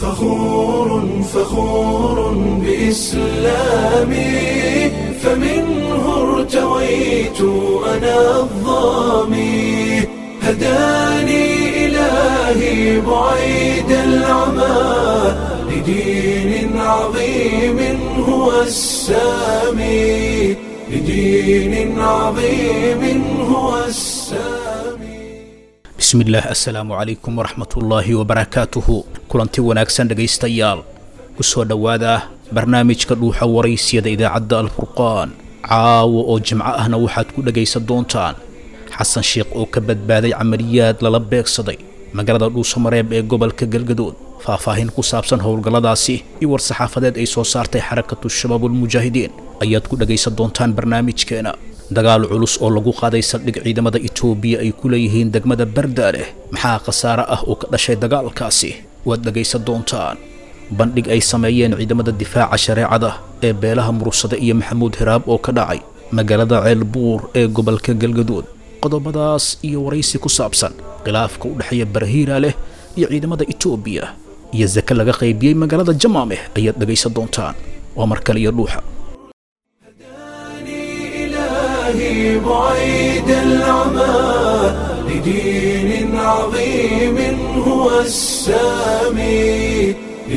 فخور فخور بإسلامي فمنه ارتويت أنا الظامي هداني إلهي بعيد العمى لدين عظيم هو السامي لدين عظيم هو السامي bismillaah assalaamu calaykum waraxmatullaahi wabarakaatuhu kulanti wanaagsan dhegaystayaal ku soo dhowaada barnaamijka dhuuxa waraysiyada idaacadda alfurqaan caawo oo jimco ahna waxaad ku dhegaysan doontaan xasan sheekh oo ka badbaaday camaliyaad lala beegsaday magaalada dhuusamareeb ee gobolka galgadood faahfaahin ku saabsan howlgalladaasi iyo war-saxaafadeed ay soo saartay xarakatu shabaabulmujaahidiin ayaad ku dhegaysan doontaan barnaamijkeena dagaal culus oo lagu qaaday saldhig ciidamada itoobiya ay ku leeyihiin degmada bardaaleh maxaa khasaare ah oo ka dhashay dagaalkaasi waad dhegaysan doontaan bandhig ay sameeyeen ciidamada difaaca shareecada ee beelaha murursade iyo maxamuud hiraab oo ka dhacay magaalada ceelbuur ee gobolka galgadood qodobadaas iyo waraysi ku saabsan khilaafka u dhexeeya barahiira leh iyo ciidamada itoobiya iyo sake laga qaybiyey magaalada jamaameh ayaad dhegaysan doontaan waa mar kale iyo dhuuxa إلهي بعيد العمى لدين عظيم هو السامي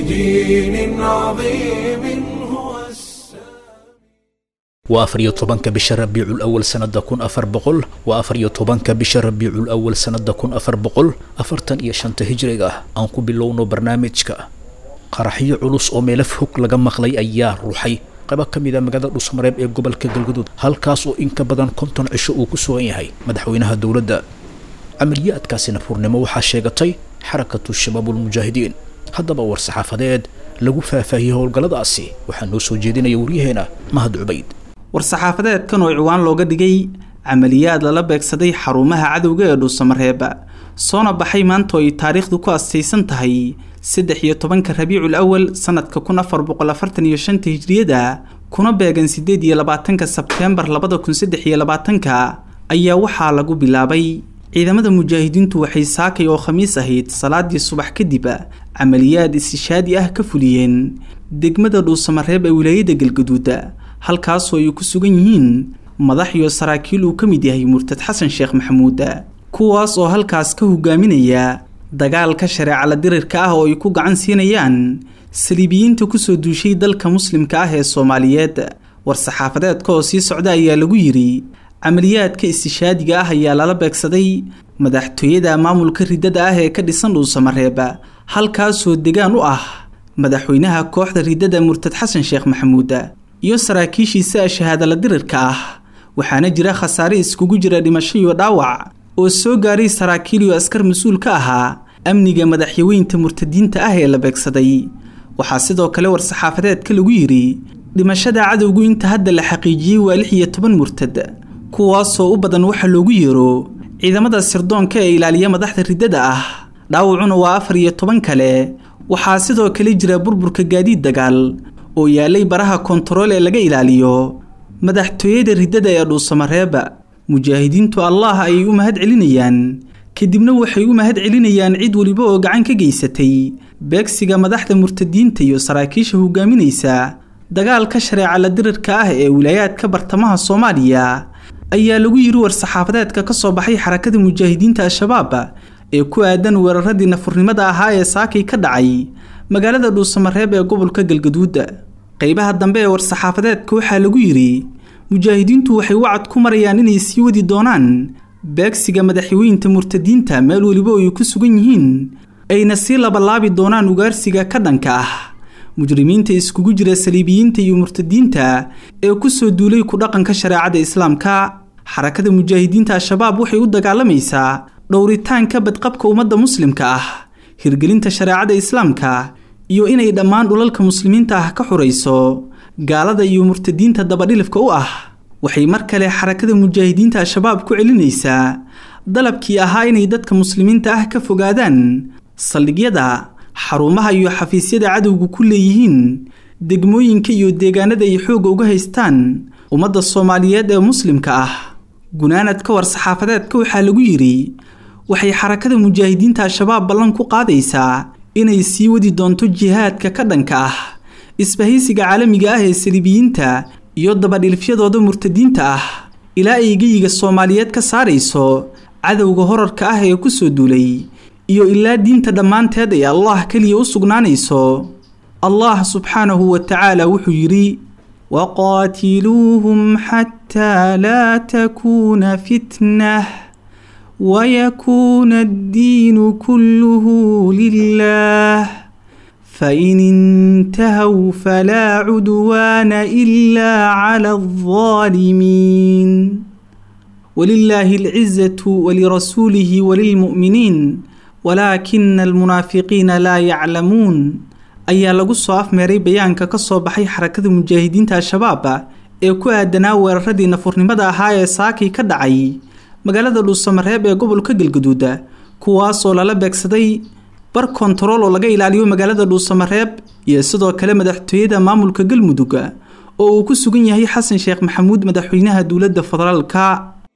لدين عظيم هو السامي waa afar iyo tobanka bisha rabiicul awal sanada kun afar boqol waa afar iyo tobanka bisha rabiicul awal sanada kun afar boqol afartan iyo shanta hijriga aan ku bilowno barnaamijka qaraxyo culus oo meelo fog laga maqlay ayaa ruuxay qaybo ka mid a magaalada dhusmareeb ee gobolka galgaduud halkaas oo in ka badan konton cisho uu ku sugan yahay madaxweynaha dowladda camaliyaadkaasina furnimo waxaa sheegatay xarakatu shabaabulmujaahidiin haddaba war-saxaafadeed lagu faahfaahiyey howlgalladaasi waxaa noo soo jeedinaya waryaheena mahad cubayd war-saxaafadeedkan oo ciwaan looga dhigay camaliyaad lala beegsaday xarumaha cadowga ee dhuusamareeb soona baxay maanta oo ay taariikhdu ku astaysan tahay saddex iyo tobanka rabiicul awal sanadka kun afar boqol afartan iyo shanta hijriyada kuna beegan sideed iyo labaatanka sebteembar labada kun saddex iyo labaatanka ayaa waxaa lagu bilaabay ciidamada mujaahidiintu waxay saakay oo khamiis ahayd salaadii subax kadib camaliyaad istishaadi ah ka fuliyeen degmada dhuusamareeb ee wilaayada galgaduud halkaasoo ay ku sugan yihiin madax iyo saraakiil uu ka mid yahay murtad xasan sheekh maxamuud kuwaas oo halkaas ka hogaaminaya dagaalka shareecala dirirka ah oo ay ku gacan siinayaan saliibiyiinta kusoo duushay dalka muslimka ah ee soomaaliyeed war-saxaafadeedka oo sii socda ayaa lagu yidhi camaliyaadka istishaadiga ah ayaa lala beegsaday madaxtooyada maamulka ridada ah ee ka dhisan dhuusamareeb halkaasoo degaan u ah madaxweynaha kooxda ridada murtad xasan sheekh maxamuud iyo saraakiishiisa shahaadala dirirka ah waxaana jira khasaare iskugu jira dhimasho iyo dhaawac oo soo gaaray saraakiil iyo askar mas-uul ka ahaa amniga madaxyaweynta murtadiinta ah ee la beegsaday waxaa sidoo kale war-saxaafadeedka lagu yidhi dhimashada cadowgu inta hadda la xaqiijiyey waa lix iyo toban murtad kuwaasoo u badan waxa loogu yeero ciidamada sirdoonka ee ilaaliya madaxda riddada ah dhaawacuna waa afar iyo toban kale waxaa sidoo kale jira burburka gaadiid dagaal oo yaalay baraha kontarool ee laga ilaaliyo madaxtooyada riddada ee dhuusamareeba mujaahidiintu allah ayay u mahad celinayaan kadibna waxay u mahad celinayaan cid weliba oo gacan ka geysatay beegsiga madaxda murtadiinta iyo saraakiisha hogaaminaysa dagaalka shareecala dirirka ah ee wilaayaadka bartamaha soomaaliya ayaa lagu yidhi war-saxaafadeedka ka soo baxay xarakada mujaahidiinta al-shabaab ee ku aadan weeraradii nafurnimada ahaa ee saakay ka dhacay magaalada dhuusamareeb ee gobolka galgaduud qeybaha dambe ee war-saxaafadeedka waxaa lagu yidhi mujaahidiintu waxay wacad ku marayaan inay sii wadi doonaan beegsiga madaxweynta murtadiinta meel weliba oo ay ku sugan yihiin ayna sii labalaabi doonaan ugaarsiga ka dhanka ah mujrimiinta iskugu jira saliibiyiinta iyo murtadiinta ee kusoo duulay ku dhaqanka shareecada islaamka xarakada mujaahidiinta al-shabaab waxay u dagaalamaysaa dhowritaanka badqabka ummadda muslimka ah hirgelinta shareecada islaamka iyo inay dhammaan dhulalka muslimiinta ah ka xurayso gaalada iyo murtadiinta dabadhilifka u ah waxay mar kale xarakada mujaahidiinta al-shabaab ku celinaysaa dalabkii ahaa inay dadka muslimiinta ah ka fogaadaan saldhigyada xarumaha iyo xafiisyada cadowga ku leeyihiin degmooyinka iyo deegaanada ay xoogga uga haystaan ummadda soomaaliyeed ee muslimka ah gunaanadka war-saxaafadeedka waxaa lagu yidhi waxay xarakada mujaahidiinta al-shabaab ballan ku qaadaysaa inay sii wadi doonto jihaadka ka dhanka ah isbahaysiga caalamiga ah ee saliibiyiinta iyo dabadhilifyadooda murtadiinta ah ilaa ay geyiga soomaaliyeed ka saarayso cadowga horarka ah ee kusoo duulay iyo ilaa diinta dhammaanteed ay allah keliya u sugnaanayso allah subxaanahu wa tacaala wuxuu yidhi waqaatiluuhum xataa laa takuuna fitnah wayakuuna addiinu kulluhu lilah fain intahow falaa cudwaana ilaa cala aldaalimiin walilaahi alcizatu walirasuulihi walilmu'miniin walaakina almunaafiqiina laa yaclamuun ayaa lagu soo afmeeray bayaanka ka soo baxay xarakada mujaahidiinta al-shabaab ee ku aadanaa weeraradii nafurnimada ahaa ee saakay ka dhacay magaalada dhuusamareeb ee gobolka galgaduuda kuwaasoo lala beegsaday bar kontarool oo laga ilaaliyo magaalada dhuusamareeb iyo sidoo kale madaxtooyada maamulka galmudug oo uu ku sugan yahay xasan sheekh maxamuud madaxweynaha dowladda federaalka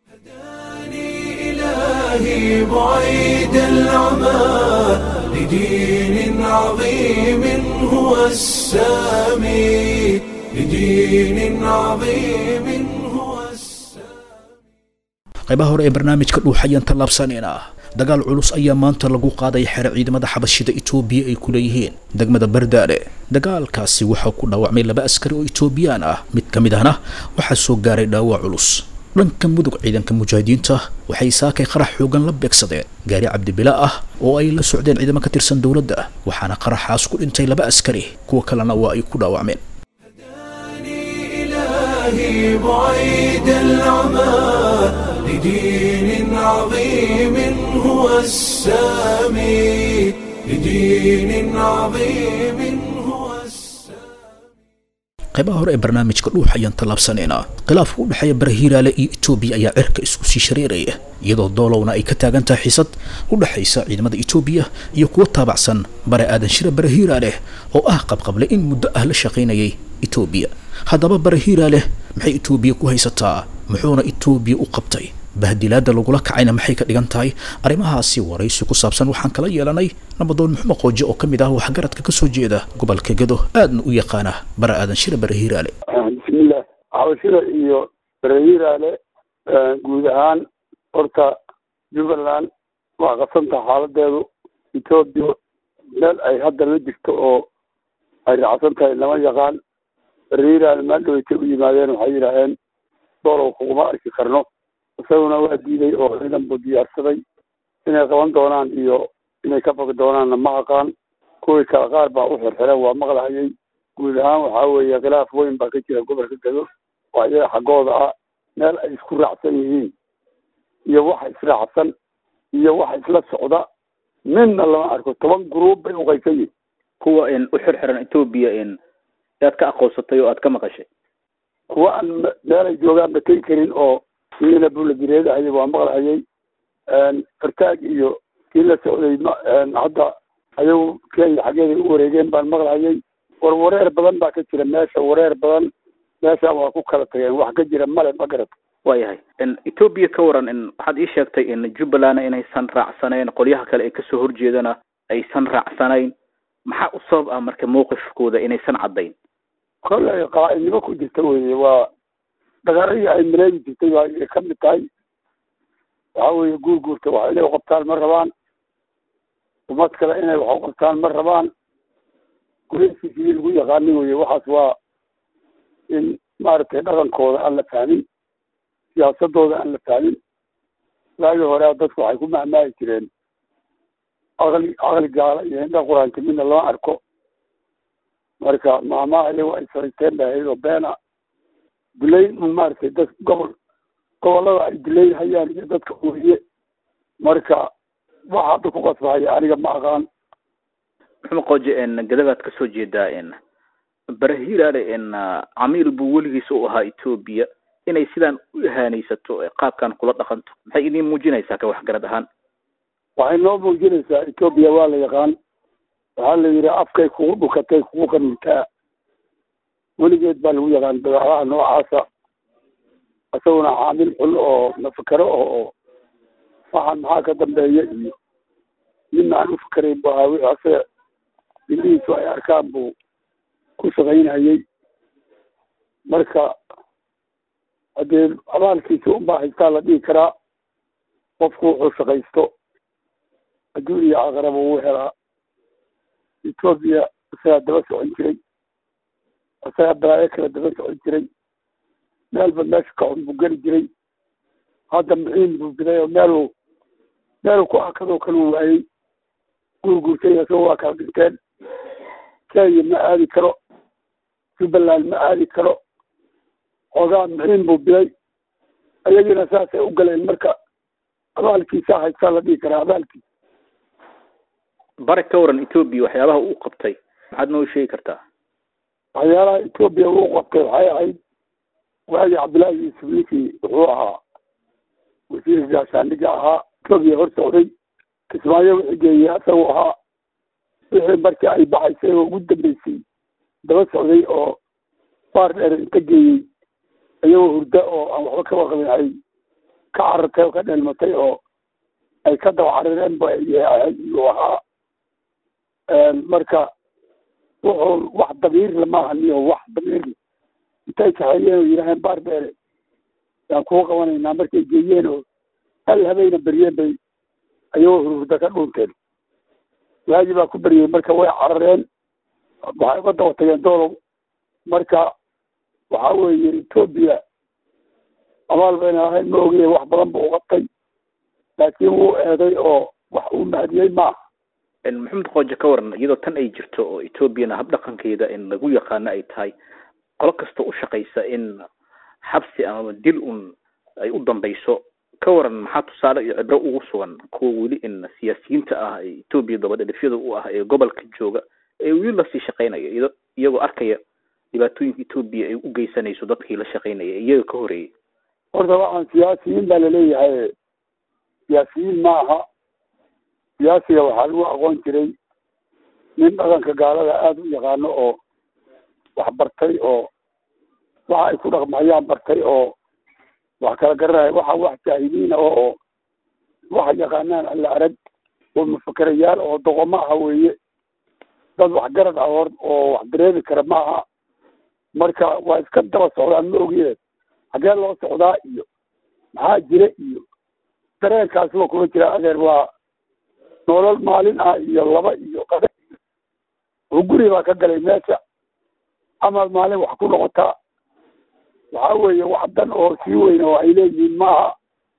إلهي بعيد العمى لدين عظيم هو السامي لدين عظيم هو السامي qaybaha hore ee barnaamijka dhuuxayaan tallaabsanayna dagaal culus ayaa maanta lagu qaaday xere ciidamada xabashida itoobiya ay ku leeyihiin degmada bardaale dagaalkaasi waxaa ku dhaawacmay laba askari oo itoobiyaan ah mid ka mid ahna waxaa soo gaaray dhaawac culus dhanka mudug ciidanka mujaahidiinta waxay saakay qarax xoogan la beegsadeen gaari cabdibila ah oo ay la socdeen ciidamo ka tirsan dowladda waxaana qaraxaas ku dhintay laba askari kuwa kalena waa ay ku dhaawacmeen إلهي بعيد العمى لدين عظيم هو السامي لدين عظيم هو السامي qaybaha hore ee barnaamijka dhuux ayaan tallaabsanaynaa khilaafka u dhexeeya barahiiraale iyo etoobiya ayaa cirka isku sii shareeraya iyadoo doolowna ay ka taagan tahay xisad u dhexaysa ciidamada etoobiya iyo kuwa taabacsan bare aadan shire barahiiraale oo ah qabqable in muddo ah la shaqaynayay etoobiya haddaba barahiiraale maxay etoobiya ku haysataa muxuuna etoobiya u qabtay bahdilaada lagula kacayna maxay ka dhigan tahay arrimahaasi waraysi ku saabsan waxaan kala yeelanay nabadoon muxumed qooje oo ka mid ah waxgaradka kasoo jeeda gobolka gedo aadna u yaqaana bara aadan shire barahiiraale bismillah xabashida iyo barahiiraale guud ahaan horta jubbaland waa qasantaha xaaladeedu etoobiya meel ay hadda la jirto oo ay raacsan tahay lama yaqaan barahiiraale maaldhaweytay u yimaadeen waxay yidhaaheen doolow kuguma arki karno isaguna waa diiday oo ciidan buu diyaarsaday inay qaban doonaan iyo inay ka fogi doonaanna ma aqaan kuwii kale qaar baa u xirxiran waa maqlahayay guud ahaan waxaa weeye khilaaf weyn baa ka jira gobolka gado oo iyaga xaggooda ah meel ay isku raacsan yihiin iyo waxa israacsan iyo waxa isla socda midna lama arko toban gruub bay uqaysan yihin kuwa u xirxiran etoobiya aad ka aqoonsatay oo aad ka maqashay kuwa aan meelay joogaan ba tegi karin oo kiina buladireedahayay waa maqlahayay fartaag iyo kii la socday hadda ayagu kenya xaggeeday u wareegeen baan maqlahayay war wareer badan baa ka jira meesha wareer badan meesha waa ku kala tageen wax ka jira male ma garata waayahay etoobiya ka waran waxaad ii sheegtay in jubbaland inaysan raacsanayn qolyaha kale ee kasoo horjeedana aysan raacsanayn maxaa u sabab ah marka mawqifkooda inaysan caddayn kollay qaa'idnimo ku jirta weye waa dagaaladii ay maleegi jirtay baa ay ka mid tahay waxa weeye guurguurta wax inay uqabtaan ma rabaan umad kale inay wax uqabtaan ma rabaan gureysiisii lagu yaqaanin weye waxaas waa in maaragtay dhaqankooda aan la fahmin siyaasadooda aan la fahmin waagii hore dadku waxay ku mahmaahi jireen aqli aqli gaala iyo indha quraanka midna lama arko marka maamaha iyago ay sariteen bay ahayd oo beena duleyn un maaragtay dad gobol gobollada ay duleyn hayaan iyo dadka weye marka waxa hadda ku qasbahaya aniga ma aqaan maxamed qooje gadagaad kasoo jeedaa barahiiraale camiil buu weligiis u ahaa etoobiya inay sidaan u ihaanaysato qaabkan kula dhaqanto maxay idin muujinaysaa ka waxgarad ahaan waxay noo muujinaysaa etoobiya waa la yaqaan waxaa la yidhi afkay kugu dhukatay kugu qanitaa weligeed baa lagu yaqaan dagaalaha noocaasa isaguna caamil xun oo nafakaro oo oo waxaan maxaa ka dambeeya iyo midna aan u fikerayn bu ahaa wixii ase indhihiisu ay arkaan buu ku shaqaynayey marka haddee abaalkiisa unbaa haystaa la dhihi karaa qofku wuxuu shaqaysto adduun iyo aakhiraba wuu helaa etoobiya isagaa daba socon jiray isagaa balaayo kale daba socon jiray meelba meesha ka xun buu geli jiray hadda muxiin buu biday oo meeluu meeluu ku akadoo kale u waayey guurguurtay isagoo waa kala dhinteen kenya ma aadi karo jubbaland ma aadi karo xoogaa muxiin buu biday ayagiina saasay u galeen marka abaalkiisa haystaa la dhihi karaa abaalkiisa bare ka waran etoobiya waxyaabaha uu qabtay maxaad noo sheegi kartaa waxyaalaha etoobiya uu qabtay waxay ahayd waagii cabdullaahi yuusuf ninkii wuxuu ahaa wasiir gaashaandhiga ahaa etoobiya hor socday kismaayo wixii geeyey isaguu ahaa wixii markii ay baxaysay oo ugu dambeysay daba socday oo baar dheer inta geeyey iyagoo hurda oo aan waxba ka waqabin ay ka carartay oo ka dheelmatay oo ay ka daba carireen ba iyuu ahaa marka wuxuu wax damiirle maaha niyo wax damiirle intay kaxeeyeen oo yidhaaheen baar dheere yaan kuu qabanaynaa markay geeyeen oo hal habayna beryeen bay ayagoo hurhurda ka dhuunteen waagi baa ku beryey marka way carareen waxay uga daba tageen doolow marka waxa weeye etoobiya abaal bayna ahayn ma ogiye wax badan buu uqabtay laakiin wuu eeday oo wax uu mahadiyey maaha maxamed qooje ka waran iyadoo tan ay jirto oo etoobiyana habdhaqankeeda in lagu yaqaano ay tahay qolo kasta u shaqaysa in xabsi amaba dil un ay u dambayso ka waran maxaa tusaale iyo cibro ugu sugan kuwa weli in siyaasiyiinta ah ee etoobiya dabadhadhifyada u ah ee gobolka jooga ee weli lasii shaqaynaya iyado iyagoo arkaya dhibaatooyinka etoobiya ay u geysanayso dadkii la shaqaynaya ee iyaga ka horeeyay horta waxaan siyaasiyiin baa laleeyahay siyaasiyiin ma aha siyaasiga waxaa lagu aqoon jiray nin dhaqanka gaalada aada u yaqaano oo wax bartay oo waxa ay ku dhaqmayaan bartay oo wax kala garanaya waxa wax jaahiliina oo oo waxa yaqaanaan alla arag oo mufakerayaal oo doqomo aha weeye dad waxgarad ah hor oo wax dareemi kara ma aha marka waa iska daba socdaan ma ogee xagee loo socdaa iyo maxaa jira iyo dareenkaasi waa kuma jira adeer waa nolol maalin ah iyo laba iyo qada oo guri baa ka galay meesha amaad maalin wax ku noqotaa waxa weeye wax dan oo sii weyn oo ay leeyihiin maaha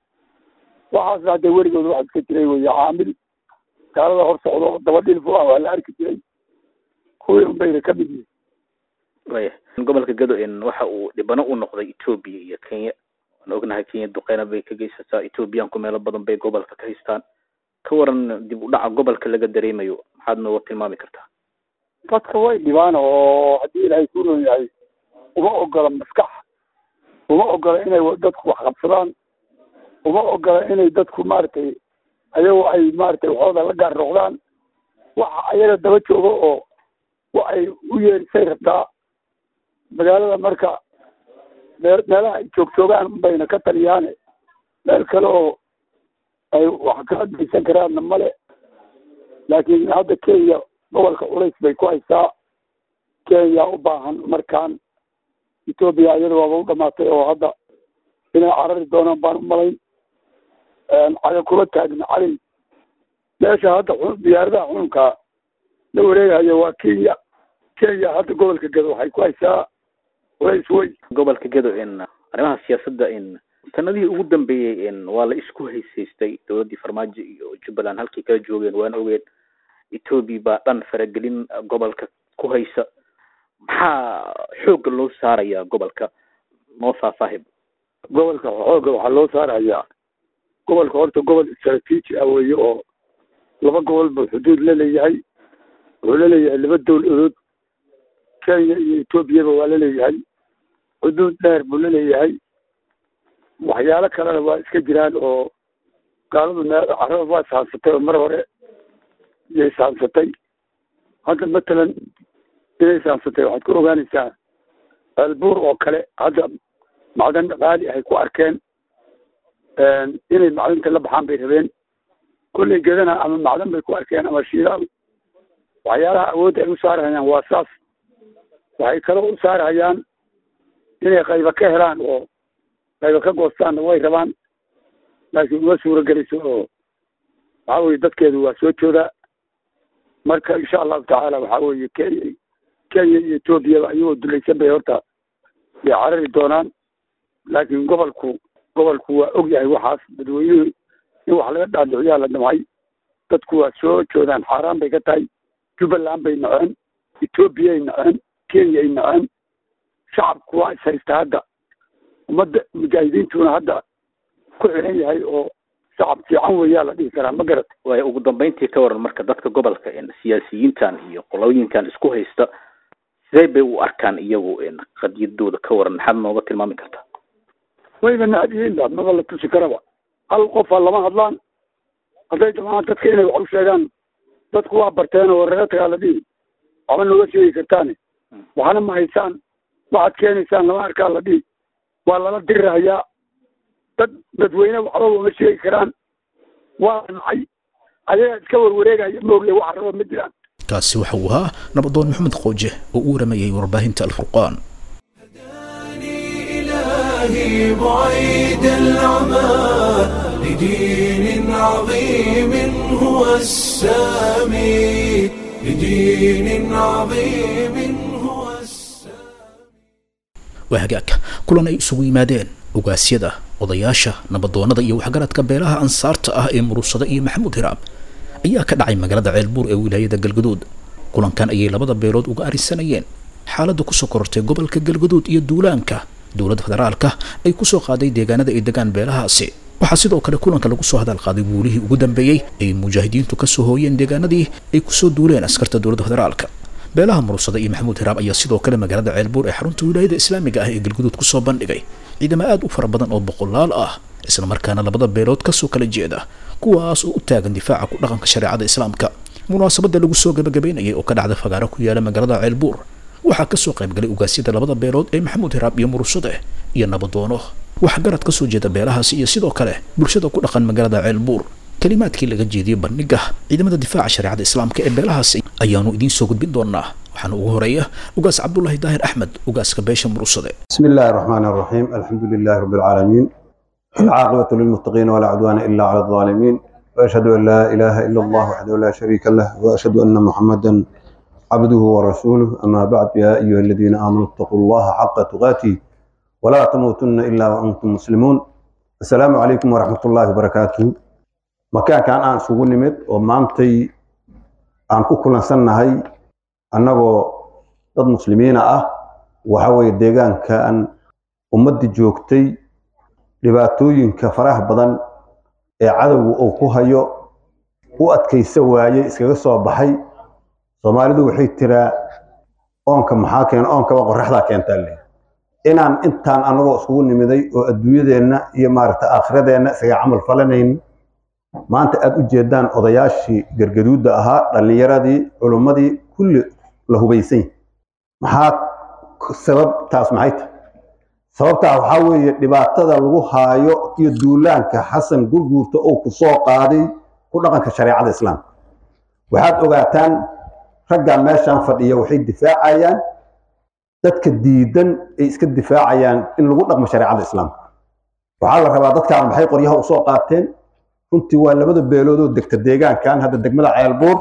waxaasna hadee weligood wax iska jiray weye caamil gaalada hor socdo daba dhilfu ah waa la arki jiray kuwii un bayna ka mid yihin waya gobolka gado in waxa uu dhibano u noqday etoobiya iyo kenya waan ognahay kenya duqeyna bay ka geysataa etoobiyaanku meelo badan bay gobolka ka haystaan ka waran dib u dhaca gobolka laga dareemayo maxaad nooga tilmaami kartaa dadka way dhibaan oo haddii ilaahay ku roon yahay uma ogola maskax uma ogola inay dadku wax qabsadaan uma ogola inay dadku maaragtay ayagoo ay maaragtay waxooda la gaar noqdaan waxa ayaga daba jooga oo wa ay u yeerisay rabtaa magaalada marka mee meelaha ay joog joogaan bayna ka taliyaane meel kale oo ay wax kala geysan karaanna male laakiin hadda kenya gobolka culays bay ku haysaa kenya u baahan markaan etoobiya iyada waaba u dhamaatay oo hadda inay carari doonaan baan u malayn caga kula taagna cali meesha hadda diyaaradaha xununka la wareegayo waa kenya kenya hadda gobolka gado waxay ku haysaa culays weyn gobolka gado in arrimaha siyaasadda in sanadihii ugu dambeeyey in waa la isku haysaystay dowladdii farmaajo iyo jubbaland halkay kala joogeen waan ogeen etoobiya baa dhan faragelin gobolka ku haysa maxaa xoogga loo saarayaa gobolka noo faahfaahib gobolka xoogga waxaa loo saarayaa gobolka horta gobol istraatiiji ah weeye oo laba gobol buu xuduud la leeyahay wuxuu la leeyahay laba dowladood kenya iyo etoobiyaba waa la leeyahay xuduud dheer buu la leeyahay waxyaalo kalena waa iska jiraan oo gaaladu mee carada waa ishaansatay oo mar hore iyay ishaansatay hadda matalan inay ishaansatay waxaad ku ogaanaysaa albuur oo kale hadda macdan qaali ahay ku arkeen inay macdanta la baxaan bay rabeen kollay gedana ama macdan bay ku arkeen ama shiilaal waxyaalaha awoodda ay u saarhayaan waa saas waxay kaloo u saarhayaan inay qayba ka helaan oo qayba ka goostaanna way rabaan laakiin uma suura gelayso oo waxaa weye dadkeedu waa soo joodaa marka insha allahu tacaala waxaa weeye kenya kenya iyo etoobiyaba ayagoo dulaysan bay horta bay carari doonaan laakiin gobolku gobolku waa og yahay waxaas dadweynuhu in wax laga dhaadhiciyaa la damcay dadku waa soo joodaan xaaraan bay ka tahay jubbaland bay naceen etoobiyay naceen kenyay naceen shacabku waa is haysta hadda ummadda mujaahidiintuna hadda ku xiran yahay oo shacab fiican weeyaa la dhihi karaa ma garata waayo ugu dambeyntii ka waran marka dadka gobolka siyaasiyiintan iyo qolooyinkan isku haysta sidee bay u arkaan iyagu qadiyadooda ka waran maxaad nooga tilmaami kartaa wayba nacab yihiin ba maba la tusi karaba hal qofa lama hadlaan hadday damaan dadka inay wax u sheegaan dadku waa barteen oo reer tagaa la dhihi waxba nooga sheegi kartaane waxna ma haysaan waxaad keenaysaan lama arkaa la dhihi waa lala dirirahayaa dad dadweyne waxba uma sheegi karaan waa la nacay ayagaa iska warwareegaya moogle waxa raba ma jiraan kaasi waxa uu ahaa nabadoon maxamed qooje oo u waramayay warbaahinta alfurqaan إلهي بعيد العمى لدين عظيم هو السامي لدين عظيم هو السامي waa hagaag kulan ay isugu yimaadeen ogaasyada odayaasha nabadoonnada iyo waxgaradka beelaha ansaarta ah ee muruusada iyo maxamuud hiraab ayaa ka dhacay magaalada ceelbuur ee wilaayada galgaduud kulankan ayay labada beelood uga arisanayeen xaaladda kusoo korortay gobolka galgaduud iyo duulaanka dowladda federaalka ay kusoo qaaday deegaanada ay degaan beelahaasi waxaa sidoo kale kulanka lagu soo hadal qaaday guulihii ugu dambeeyey ay mujaahidiintu kasoo hooyeen deegaanadii ay kusoo duuleen askarta dowladda federaalka beelaha muruusada iyo maxamuud hiraab ayaa sidoo kale magaalada ceelbuur ee xarunta wilaayada islaamiga ah ee galguduud kusoo bandhigay ciidamo aad u fara badan oo boqolaal ah isla markaana labada beelood kasoo kala jeeda kuwaas oo u taagan difaaca ku dhaqanka shareecada islaamka munaasabada lagu soo gabagabeynayay oo ka dhacda fagaaro ku yaala magaalada ceelbuur waxaa kasoo qaybgalay ugaasyada labada beelood ee maxamuud hiraab iyo muruusade iyo nabadoono waxgarad kasoo jeeda beelahaasi iyo sidoo kale bulshada ku dhaqan magaalada ceelbuur kalimaadkii laga jeediyey bandhiga ciidamada difaaca shareecada islaamka ee beelahaasi ayaanu idiin soo gudbin doonaa waxaana ugu horeeya ugaas cabdulaahi daahir axmed ugaaska beesha muruusade بسم الله الرحمن الرحيم الحمد لله رب العالمين العاقبة للمتقين ولا عدوان إلا على الظالمين وأشهد أن لا إله إلا الله وحده لا شريك له وأشهد أن محمدا عبده ورسوله أما بعد يا أيها الذين آمنوا اتقوا الله حق تقاته ولا تموتن إلا وأنتم مسلمون السلام عليكم ورحمة الله وبركاته مكان كان أن سوون نمت ومانتي أن كل سنة هاي أنه ضد مسلمين أه وحوي ديغان كان ummadii joogtay dhibaatooyinka faraha badan ee cadowga uu ku hayo u adkaysa waayey iskaga soo baxay soomaalidu waxay tiraa oonka maxaa keena oonkaba qoraxdaa keentaa le inaan intaan anagoo iskugu nimiday oo adduunyadeenna iyo maaragta aakhiradeenna isaga camal falanayn maanta aad u jeedaan odayaashii gargaduudda ahaa dhallinyaradii culummadii kulli la hubaysan maxaa sababtaas maxay tahay sababtaa waxaa weeye dhibaatada lagu haayo iyo duulaanka xasan gurguurta oo ku soo qaaday ku dhaqanka shareecada islaamka waxaad ogaataan raggan meeshan fadhiya waxay difaacayaan dadka diidan ay iska difaacayaan in lagu dhaqmo shareecada islaamka waxaa la rabaa dadkaan maxay qoryaha usoo qaateen runtii waa labada beelood oo degta deegaankan hadda degmada ceelbuur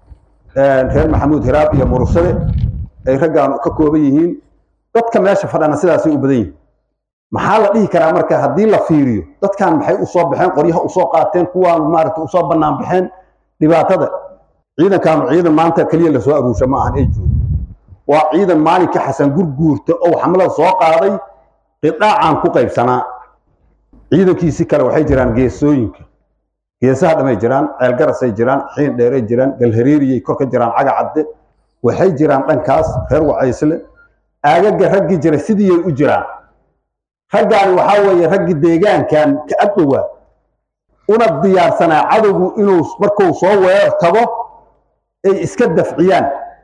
reer maxamuud hiraab iyo murusade ay raggaan ka kooban yihiin dadka meesha fadhana sidaasay u badan yihiin maxaa la dhihi karaa marka haddii la fiiriyo dadkan maxay usoo baxeen qoryaha usoo qaateen kuwaan maaragta usoo bannaan baxeen dhibaatada ciidankaanu ciidan maanta keliya lasoo aruusha ma ahan ee joogo waa ciidan maalinka xasan gurguurta oo xamlada soo qaaday qidhaacaan ku qaybsanaa ciidankiisi kale waxay jiraan geesooyinka geesaha dhamay jiraan ceelgarasay jiraan xiin dheeray jiraan galhareeriyay kor ka jiraan caga cadde waxay jiraan dhankaas reer wacaysle aagaga raggii jiray sidiiyay u jiraan raggaani waxaa weeye raggii deegaankan ka agdhowaa una diyaarsanaa cadowgu inuu markuu soo weerar tago ay iska dafciyaan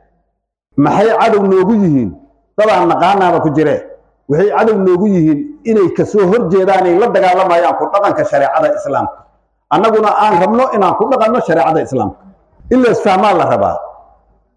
maxay cadow noogu yihiin dadaan naqaanaaba ku jiree waxay cadow noogu yihiin inay kasoo horjeedaan ay la dagaalamayaan ku dhaqanka shareecada islaamka annaguna aan rabno inaan ku dhaqanno shareecada islaamka in la isfahmaa la rabaa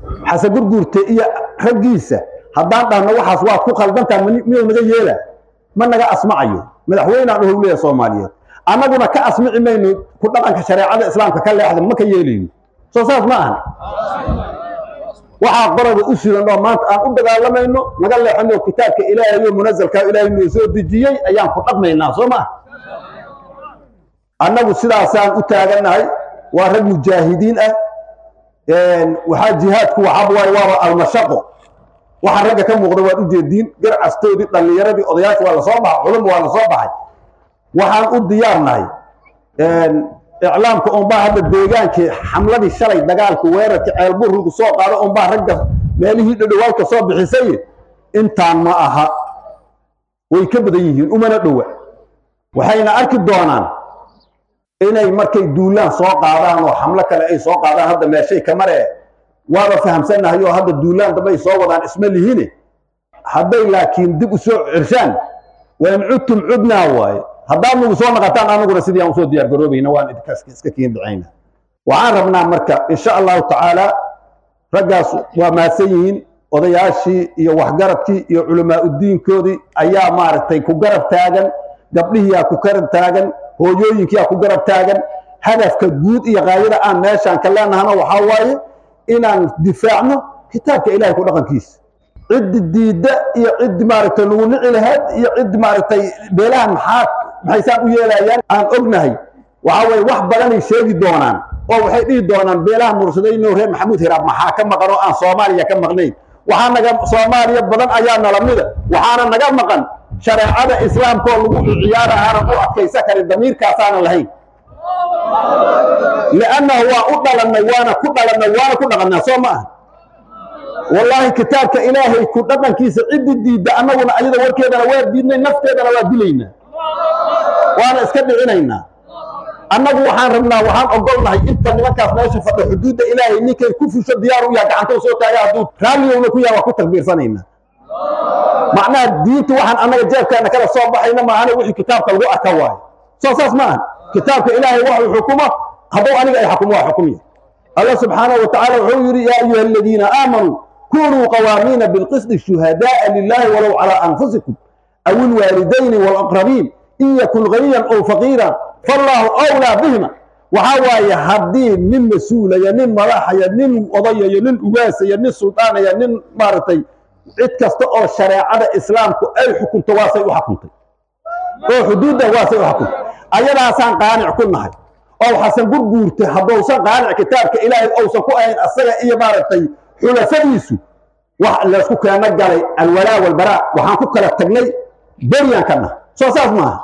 xasan gurguurte iyo raggiisa haddaan dhahno waxaas waad ku qaldantaa miyuu naga yeela ma naga asmacayo madaxweynaan uhow leeya soomaaliyeed annaguna ka asmici mayno ku dhaqanka shareecada islaamka ka leexda ma ka yeelayno soo saas ma ahan waxaa qoraba u sugan oo maanta aan u dagaalamayno naga leexano kitaabka ilaahay oo munazalkaa ilaahay noo soo dejiyey ayaan ku dhaqmaynaa soo ma annagu sidaasaan u taagannahay waa rag mujaahidiin ah waxaa jihaadku waxaaba waay waaba almashaqo waxa ragga ka muuqda waad u jeediin garcastoodii dhallinyaradii odayaasha waa lasoo baxay culum waa lasoo baxay waxaan u diyaarnahay iclaamka unbaa hadda deegaankii xamladii shalay dagaalka weerarka ceelbur lagu soo qaado unbaa ragga meelihii dhadhowaalka soo bixisay intaan ma aha way ka badan yihiin umana dhowa waxayna arki doonaan inay markay duulaan soo qaadaan oo xamlo kale ay soo qaadaan hadda meeshay ka maree waaba fahamsannahay oo hadda duulaan dambe ay soo wadaan isma lihine hadday laakiin dib u soo cirshaan wain cudtum cudnaa waaye haddaad nagu soo naqataan anaguna sidii aan usoo diyaar garoobayna waan idinkaas iska kiin dhacayna waxaan rabnaa marka insha allahu tacaala raggaas waa mahadsan yihiin odayaashii iyo waxgaradkii iyo culamaa udiinkoodii ayaa maaragtay ku garab taagan gabdhihiyaa ku garab taagan hooyooyinkiyaa ku garab taagan hadafka guud iyo qaayada aan meeshaan ka leenahana waxaa waaye inaan difaacno kitaabka ilahay ku dhaqankiisa ciddi diidda iyo ciddi maaragtay lagu nici lahayd iyo ciddi maaragtay beelahan maxaa maxaysaan u yeelayaan aan ognahay waxaa weye wax badanay sheegi doonaan oo waxay dhihi doonaan beelaha mursadayno reer maxamuud hiraab maxaa ka maqan oo aan soomaaliya ka maqnayn waxaa naga soomaaliya badan ayaa nala mida waxaana naga maqan shareecada islaamka oo lagu ciyaara aanan u adkaysa karin damiirkaasaanan lahayn liannahu waa u dhalannay waana ku dhalannay waana ku dhaqannaa soo ma aha wallaahi kitaabka ilaahay ku dhaqankiisa ciddi diidda annaguna ayada warkeedana waa diidnay nafteedana waa dilaynaa waana iska dhicinaynaa annagu waxaan rabnaa waxaan ogolnahay inta nimankaas meesha fadho xuduudda ilaahay ninkay ku fusho diyaar u yaha gacantau soo taaga hadduu raalliyowna ku yaha waa ku takbiirsanaynaa macnaha diinta waxaan annaga jeebkeena kala soo baxayna maahane wixii kitaabka lagu arka waayo soo saas ma aha kitaabka ilaahay waxuu xukumo hadduu aniga ay xukumo waa xukumya allah subxaanahu wa tacaala wuxuu yidhi yaa ayuha aladiina aamanuu kunuu qawaamiina bilqisdi shuhadaaa lilahi walow calaa anfusikum aw ilwaalidayni walaqrabiin in yakun ganiyan ow faqiiran fallaahu awlaa bihima waxaa waaye haddii nin mas-uulaya nin madaxaya nin odayaya nin ugaasaya nin suldaanaya nin maaragtay cid kasta oo shareecada islaamku ay xukunto waasay u xukuntay oo xuduudda waasay u xukuntay ayadaasaan qaanic ku nahay oo xasan gurguurtay haddousan qaanic kitaabka ilaahay ousan ku ahayn asaga iyo maaragtay xulafadiisu wax laysku keeno galay alwalaa walbaraa waxaan ku kala tagnay beryan ka nah soo saas maaha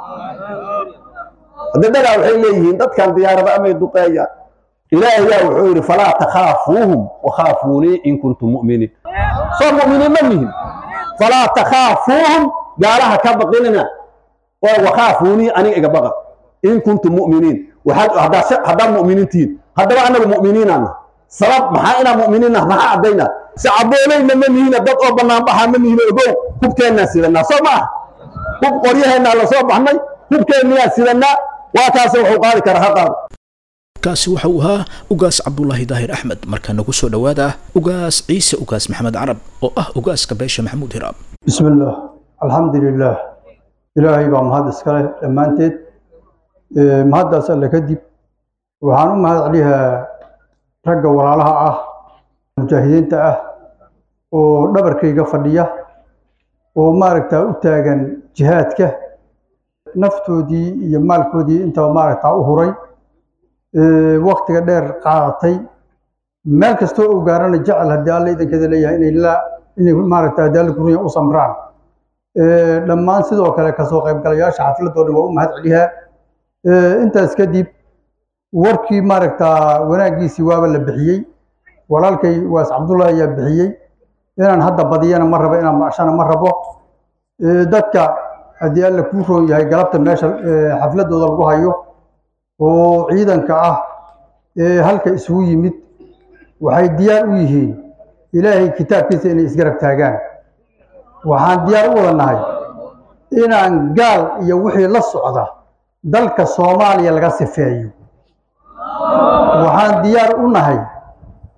daddadaa waxay leeyihiin dadkan diyaarada amay duqeeyaan ilaahayaa wuxuu yidhi falaa takhaafuuhum wakhaafuunii in kuntum mu'miniin soo mu'miniin ma mihin falaa takhaafuuhum gaalaha ka baqinina oo wakhaafuunii aniga iga baqa in kuntum mu'miniin haddaad mu'miniintihiin haddaba annagu mu'miniinaana sabab maxaa inaa mu'miniinah maxaa caddaynaa sacaboolayna ma mihina dad oo banaanbaxa ma mihina ogow hubkeennaa sidanaa soo ma ah hub qoryaheennaa la soo baxnay hubkeenniyaa sidanaa waa kaase wuxuu qaadi karaa ha qaado kaasi waxa uu ahaa ugaas cabdulaahi daahir axmed markaa nagu soo dhowaada ugaas ciise ugaas maxamed carab oo ah ugaaska beesha maxamuud hiraab بسم الله الحمد لله إلهي بaa mahad iskale dhammaanteed Ee, mahaddaas alle kadib waxaan u mahad celiyaa ragga walaalaha ah mujaahidiinta ah oo dhabarkayga fadhiya oo maaragtaa u taagan jihaadka naftoodii iyo maalkoodii intaba maaragtaa u huray Ee, waqtiga dheer qaadatay meel kastoo uu gaarana jecel haddii alle idankeeda leeyahay inay la inay maaragtaa haddii alle kurunya u samraan Ee, dhammaan sidoo kale kasoo qaybgalayaasha xafladoo dhan waa u mahad celiyaa Ee, intaas kadib warkii maaragtaa wanaaggiisii waaba la bixiyey walaalkay waas cabdullahi ayaa bixiyey inaan hadda badiyana ma rabo inaan macshana ma rabo Ee, dadka haddii alla kuu roon yahay galabta meesha ee, xafladooda lagu hayo oo ciidanka ah ee halka isugu yimid waxay diyaar u yihiin ilaahay kitaabkiisa inay isgarab taagaan waxaan diyaar u wada nahay inaan gaal iyo wixii la socda dalka soomaaliya laga sifeeyo waxaan diyaar u nahay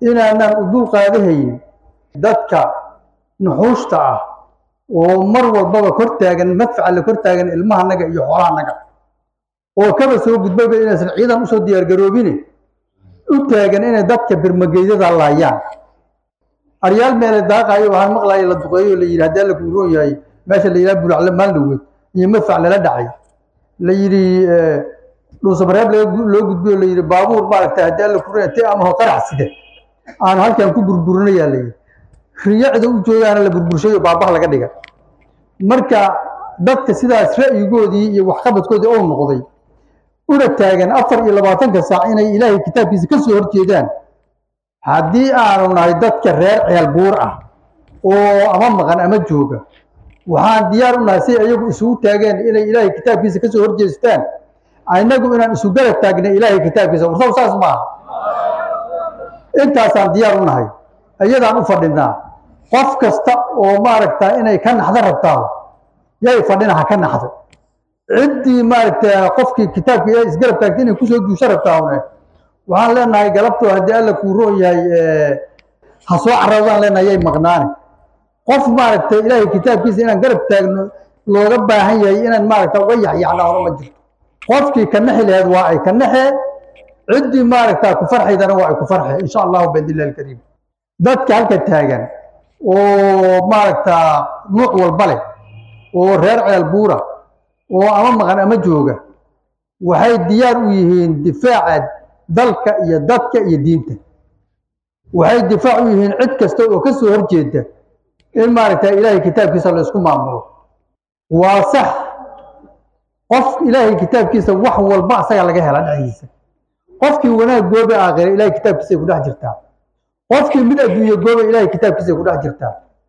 inaanaan u dul qaadahayn dadka nuxuushta ah oo mar walbaba kor taagan madfaca la kor taagan ilmahanaga iyo xoolahanaga oo kaba soo gudbaba inaysan ciidan usoo diyaargaroobine u taagan inay dadka birmageydada laayaan aryaal meele daaqaayo waxaan maqlaaya la duqeeyo la yidhi haddii alla kuuroon yahay meesha la yidhaha bulacle maaldoweed iyo madfac lala dhacay la yidhi dhuusamareeb loo gudbiyo la yidhi baabuur maaragtay haddii alla kuuroon yahay te amaho qarax side aan halkan ku burburinayaa la yidhi riyacda u joogaana la burburshayo baabaha laga dhiga marka dadka sidaas ra'yigoodii iyo waxqabadkoodii ou noqday una taagan afar iyo labaatanka saac inay ilaahay kitaabkiisa ka soo horjeedaan haddii aanu nahay dadka reer ceel buur ah oo ama maqan ama jooga waxaan diyaar u nahay si iyagu isugu taageen inay ilaahay kitaabkiisa ka soo horjeestaan inagu inaan isu garab taagna ilaahay kitaabkiisa warsaw saas maaha intaasaan diyaar u nahay iyadaan u fadhinaa qof kasta oo maaragta inay ka naxdo rabtaa yay fadhina ha ka naxdo ciddii maaragta qofkii kitaabka ilaahay isgarab taagta inay kusoo duusho rabtaahune waxaan leenahay galabtoo haddii alla kuu roon yahay ha soo carradaan leenahay yay maqnaane qof maaragta ilaahay kitaabkiisa inaan garab taagno looga baahan yahay inaan maaragta uga yaxyaxnaa hore ma jirto qofkii ka naxi laheed waa ay ka naxee ciddii maaragta ku farxaydana waa ay ku farxe insha allahu biidnillahi alkariim dadka halka taagan oo maaragta nuuc walba leh oo reer ceel buura oo ama maqan ama jooga waxay diyaar u yihiin difaaca dalka iyo dadka iyo diinta waxay difaac u yihiin cid kasta oo ka soo horjeeda in maaragta ilaahay kitaabkiisa la isku maamulo waa sax qof ilaahay kitaabkiisa wax walba asaga laga hela dhexdiisa qofkii wanaag goobe aakhira ilaahay kitaabkiisay ku dhex jirtaa qofkii mid adduunye goobe ilaahay kitaabkiisay ku dhex jirtaa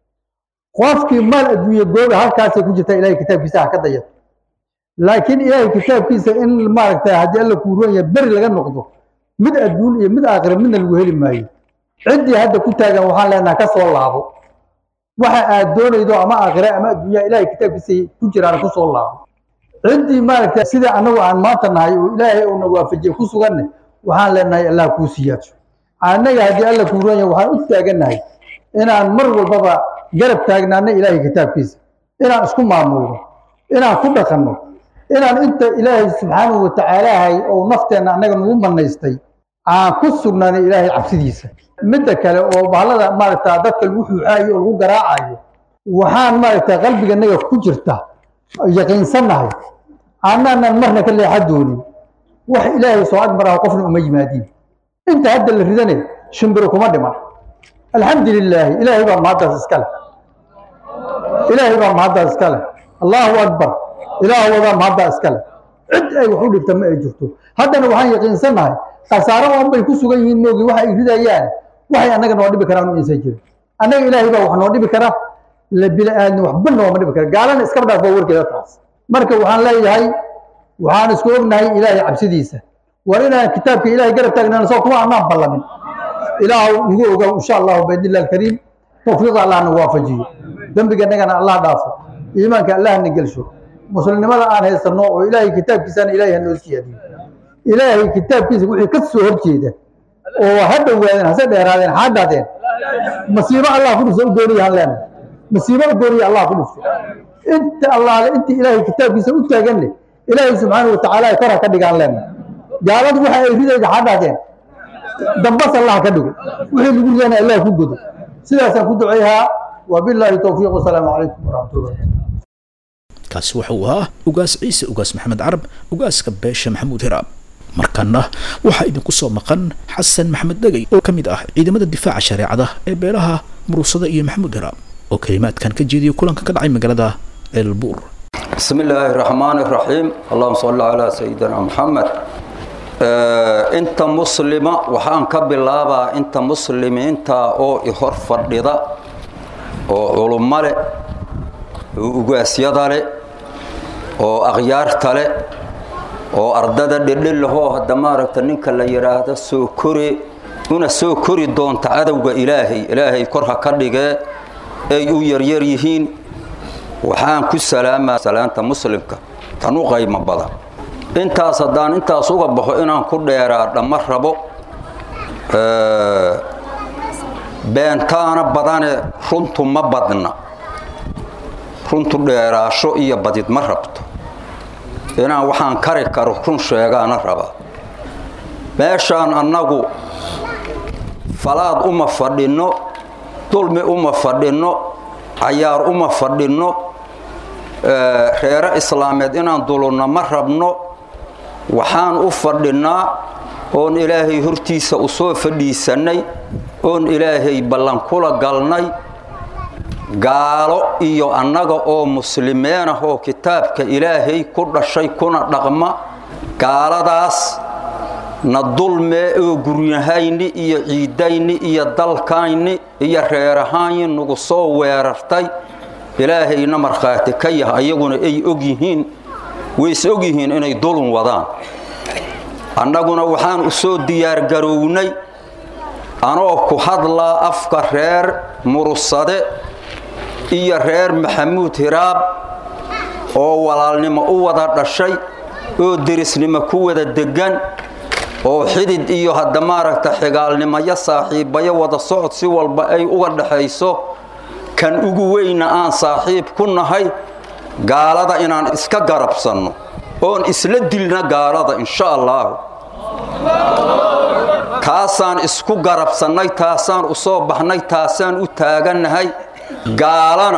qofkii maal adduunye goobe halkaasay ku jirtaa ilaahay kitaabkiisa ha ka dayato laakiin ilaahay kitaabkiisa in maaragta haddii alla kuu roon yahay beri laga noqdo mid adduun iyo mid aakhira midna lagu heli maayo ciddii hadda ku taagan waxaan leenaha ka soo laabo waxa aad doonaydo ama aakhira ama adduunyaha ilaahay kitaabkiisa ku jiraan ku soo laabo ciddii maaragta sida annagu aan maanta nahay oo ilaahay uuna waafajiye ku suganne waxaan leenahay allah kuu siyaadso annaga haddii alla kuu roon yahay waxaan u taagannahay inaan mar walbaba garab taagnaano ilaahay kitaabkiisa inaan isku maamulno inaan ku dhaqanno inaan inta ilaahay subxaanahu watacaalaahay oo nafteenna annaga nagu manaystay aan ku sugnaano ilaahay cabsidiisa midda kale oo bahalada maaragta dadka lagu xuuxaayo oo lagu garaacayo waxaan maaragta qalbiganaga ku jirta yaqiinsannahay annaanan marna ka leexa doonin wax ilaahay soo agmaraha qofna uma yimaadiin inta hadda la ridane shimbiro kuma dhiman alxamdu lilaahi ilaahay baa mahaddaas iska leh ilaahay baa mahaddaas iska leh allahu akbar ilaah wadaa mahaddaa iska leh cid ay wax u dhibta ma ay jirto haddana waxaan yaqiinsannahay khasaaro oon bay ku sugan yihiin moogi waxa ay ridayaan waxay annaga noo dhibi karaan u insan jirin annaga ilaahay baa wax noo dhibi kara la bila aadna waxba nooma dhibi kara gaalana iskaba dhaaf waa warkeeda taas marka waxaan leeyahay waxaan isku ognahay ilaahay cabsidiisa war inaan kitaabka ilaahay garab taagnaan soo kuma annaan ballamin ilaah nagu ogow insha allahu biidnillahi alkariim tawfiiqa allah nagu waafajiyo dembigannagana allah dhaafo iimaanka allah na gelsho muslimnimada aan haysanno oo ilaahay kitaabkiisana ilaahay ha noo siyaadiyo ilaahay kitaabkiisa wixii ka soo horjeeda oo ha dhowaadeen hase dheeraadeen ha dhaadeen masiibo allah ku dhufto u gooniya han leenahay masiibo u gooniya allah ku dhufto inta allaale intii ilaahay kitaabkiisa u taaganne ilaahay subxaanahu watacaala kor ha ka dhigaan leenahay gaaladu waxa ay ridayda ha dhaadeen dambas allah ka dhigo wixii lagu ridana allah ku godo sidaasaan ku duceeyaa wabilaahi towfiiq wasalaamu calaykum waraxmatullahi kaasi waxa uu ahaa ugaas ciise ugaas maxamed carab ugaaska beesha maxamuud hiraab markana waxaa idinku soo maqan xasan maxamed dhegay oo ka mid ah ciidamada difaaca shareecada ee beelaha murusada iyo maxamuud hiraab oo kelimaadkan ka jeediyay kulanka ka dhacay magaalada ceelbuur بسم الله الرحمن الرحيم اللهم صل على سيدنا محمد انت مسلمة وحان كبلابا انت مسلم انت او اهور فردida oo culummo leh oo ugaasyada leh oo akhyaarta leh oo ardada dhedhelahoo hadda maaragta ninka la yidhaahdo soo kore una soo kori doonta cadowga ilaahay ilaahay kor ha ka dhigee ay u yaryar yihiin waxaan ku salaamaa salaanta muslimka tan u qaymo badan intaas haddaan intaas uga baxo inaan ku dheeraa dhamma rabo beentaana badane runtu ma badna runtu dheeraasho iyo badid ma rabto inaan waxaan kari karo run sheegaana rabaa meeshaan annagu falaad uma fadhinno dulmi uma fadhinno cayaar uma fadhinno reere islaameed inaan dulunno ma rabno waxaan u fadhinnaa oon ilaahay hortiisa u soo fadhiisannay oon ilaahay ballankula galnay gaalo iyo annaga oo muslimiin ah oo kitaabka ilaahay ku dhashay kuna dhaqma gaaladaas na dulmee oo guryahayni iyo ciidayni iyo dalkayni iyo reerahaanyi nagu soo weerartay ilaahayna markhaati ka yah ayaguna ay og yihiin ways og yihiin inay dulun wadaan annaguna waxaan u soo diyaargarownay anoo ku hadlaa afka reer murusade iyo reer maxamuud hiraab oo walaalnimo u wada dhashay oo derisnimo ku wada deggan oo xidid iyo hadda maaragta xigaalnimayo saaxiibayo wada socod si walba ay uga dhaxayso kan ugu weyna aan saaxiib ku nahay gaalada inaan iska garabsanno oon isla dilna gaalada insha allaahu taasaan isku garabsannay taasaan u soo baxnay taasaan u taagannahay gaalana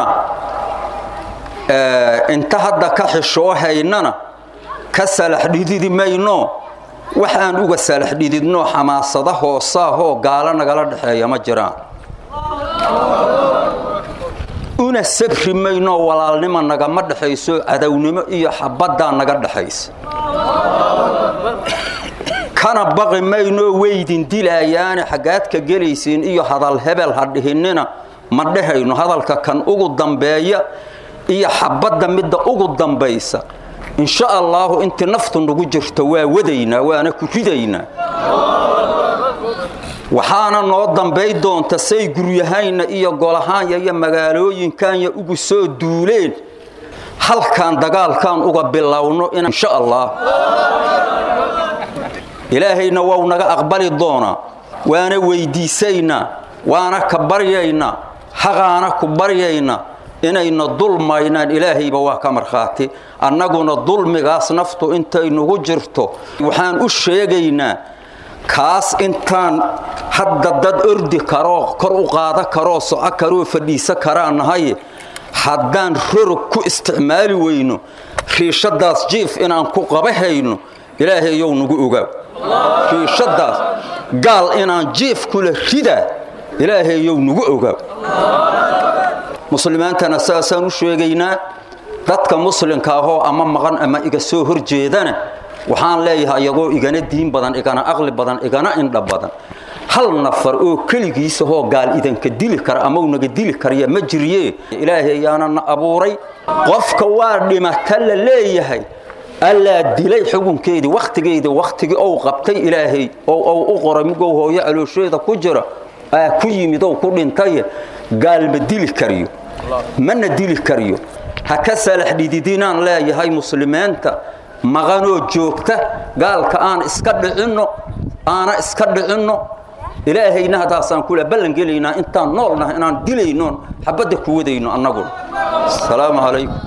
inta hadda ka xishoo haynana ka salax dhididi mayno waxaan uga salax dhididnoo xamaasada hoosaahoo gaalo nagala dhexeeya ma jiraan una sabri maynoo walaalnimo nagama dhexayso cadownimo iyo xabaddaa naga dhexaysa kana baqi maynoo weydin dilaayaane xaggaadka gelaysiin iyo hadal hebel ha dhihinina ma dhehayno hadalka kan ugu dambeeya iyo xabadda midda ugu dambaysa insha allaahu intii naftu nagu jirto waa wadaynaa waana ku ridaynaa waxaana noo dambay doonta say guryahayna iyo golahaanya iyo magaalooyinkaanya ugu soo duuleen halkaan dagaalkaan uga bilowno insha allah ilaahayna wau naga aqbali doonaa waana weydiisaynaa waana ka baryaynaa haqaana ku baryaynaa inayna dulmaynaan ilaahayba waa ka markhaati annaguna dulmigaas naftu intay nagu jirto waxaan u sheegaynaa kaas intaan hadda dad ordi karoo kor u qaada karoo soco karoo fadhiisa karaa nahay haddaan rorog ku isticmaali weyno riishadaas jiif inaan ku qabahayno ilaahayow nagu ogaaw riishadaas gaal inaan jiif kula ridaa ilaahayow nagu ogaaw muslimiintana saasaan u sheegaynaa dadka muslimka ahoo ama maqan ama iga soo hor jeedana waxaan leeyahay iyagoo igana diin badan igana aqli badan igana indha badan hal nafar oo keligiisahoo gaal idanka dili kara ama unaga dili karya ma jirye ilaahay ayaana na abuuray qofka waa dhimata la leeyahay allaa dilay xukunkeedii wakhtigeedii wakhtigii ou qabtay ilaahay oo ou u qoray migow hooyo caloosheeda ku jira aa ku yimid ou ku dhintay gaal ma dili kariyo mana dili kariyo ha ka salax dhididinaan leeyahay muslimiinta maqanoo joogta gaalka aan iska dhicinno aana iska dhicinno ilaahayna haddaasaan kula ballan gelaynaa intaan noolnaha inaan dilaynoon xabadda ku wadayno annaguna asalaamu calaykum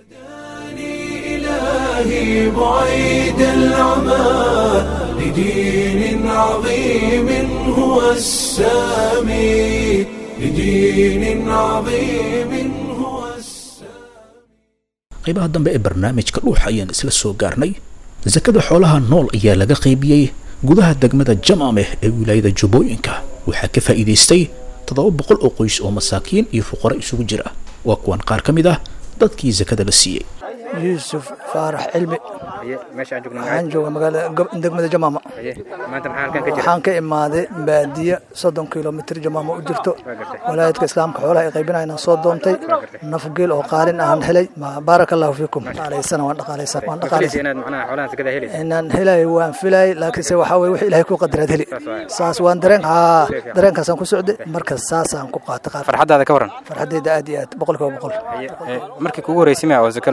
إلهي بعيد العمى لدين عظيم هو السامي لدين عظيم هو qaybaha dambe ee barnaamijka dhuuxa ayaan isla soo gaarnay sakada xoolaha nool ayaa laga qaybiyey gudaha degmada jamaameh ee wilaayada jubbooyinka waxaa ka faa'iidaystay toddoba boqol oo qoys oo masaakiin iyo fuqaro isugu jira waa kuwan qaar ka mid ah dadkii sakada la siiyey yuusuf faarax cilmi waxaan jooga magaalada degmada jamaama waxaan ka imaaday baadiye soddon kilomitr jamaama u jirto walaayadka islaamka xoolaha ay qaybinayaan soo doontay naf geel oo qaalin ahaan helay baaraka allahu fiikum dhaqaalaysana waan dhaqaalaysa waan dhaqaalaysa inaan helay waan filay laakiinse waxaa weye wixii ilahay ku qadaraad heli saas waan dareen haa dareenkaasaan ku socday marka saasaan ku qaata farxaddaada ka waran farxaddayda aad iyo aad boqolkiiba boqol markii kugu horreysay ma oo zaka lagu siiyey